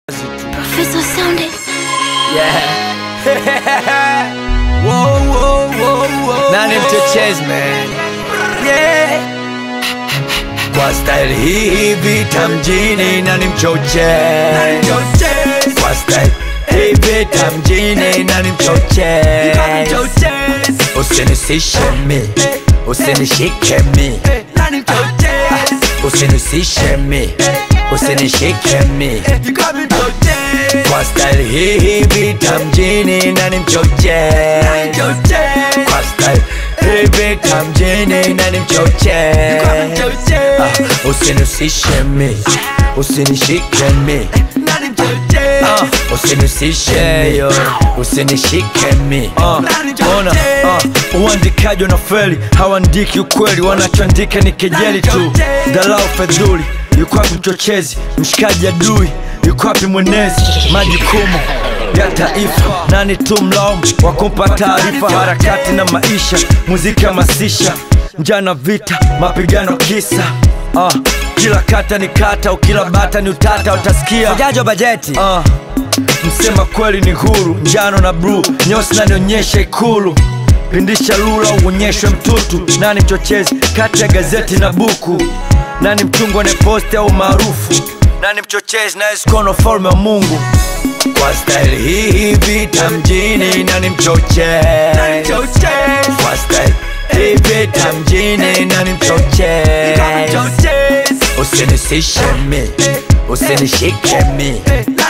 Professor Sounded. Yeah. whoa, whoa, whoa, whoa. Nani mchochezi man. Yeah. Kwa style hii vita mjini nani mchochezi. Kwa style hii vita mjini nani mchochezi. Usinisishe mi, usinishike mi, usinisishe mi, usinishike mi. Kwa style hii vita mjini nani mchochezi. Kwa style hii vita mjini nani mchochezi. Ah, Usinihusishe mi, usinishike mi Ah, usinihusishe yo, usinishike mi Uh, ona uh, uandikaji na feli hawaandiki ukweli wanachoandika ni kejeli tu dharau fedhuli yuko wapi mchochezi mshikaji adui yuko wapi mwenezi majukumu ya taifa nani tu mlaumu wa kumpa taarifa harakati na maisha muziki hamasisha njana vita mapigano kisa uh, kila kata ni kata ukila bata ni utata utasikia Ujajo bajeti uh, msema kweli ni huru njano na bluu nyeusi nanionyesha ikulu pindisha lula uonyeshwe mtutu nani mchochezi kati ya gazeti na buku nani mchungwa ne posti au maarufu nani mchochezi naye sikono falme wa mungu Kwa style hii vita mjini nani mchochezi Kwa style hii vita mjini nani mchochezi Usinisishe mi, usinishike mi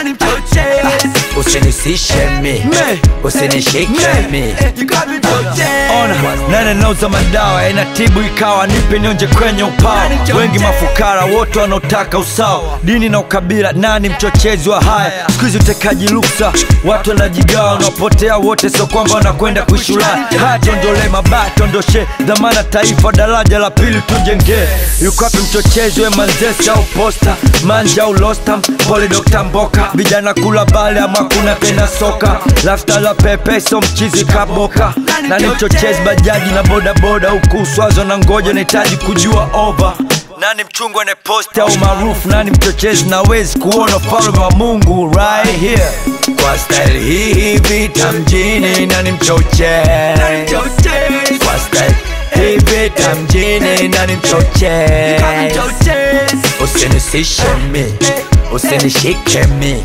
Usinisishe mi, usinishike mi ona nane nauza madawa inatibu ikawa nipe nionje kwenye upawa wengi mafukara wote wanaotaka usawa dini na ukabila nani mchochezi wa haya siku hizi utekaji luksa watu wanajigawa wanaopotea wote sio kwamba wanakwenda kuishi Ulaya haya tuondolee mabaya tuondoshe dhamana taifa daraja la pili tujengee yuko wapi mchochezi we manzesi au posta manja au lostam pole dokta mboka vijana kula bale ama kuna tena soka lafta la pepe so mchizi kaboka nani mchochezi bajaji na bodaboda huku uswazo na ngoja nahitaji kujua over nani mchungwa ne posti au maarufu nani mchochezi nawezi kuona ufalme wa mungu right here Kwa style hii vita mjini nani mchochezi Kwa style hii vita mjini nani mchochezi Usinisishe mi, usinishike mi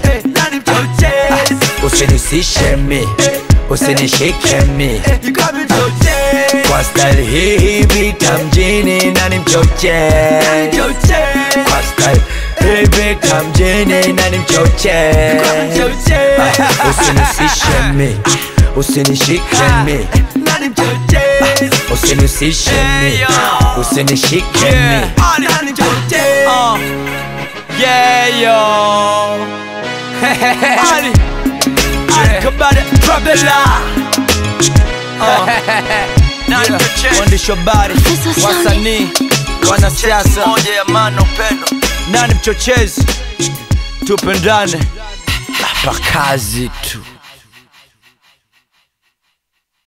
Usinisishe mi, usinishike mi Kwa style hii vita mjini nani mchochezi Kwa style hii vita mjini nani mchochezi Usinisishe mi, usinishike mi Usinisishe mi, usinishike mi uh, yeah yo Ali Ali Kabada Trabella uh, yeah. Waandishi wa habari Professor Sounded. wasanii wanasiasa moja ya maana upendo nani mchochezi tupendane hapa kazi tu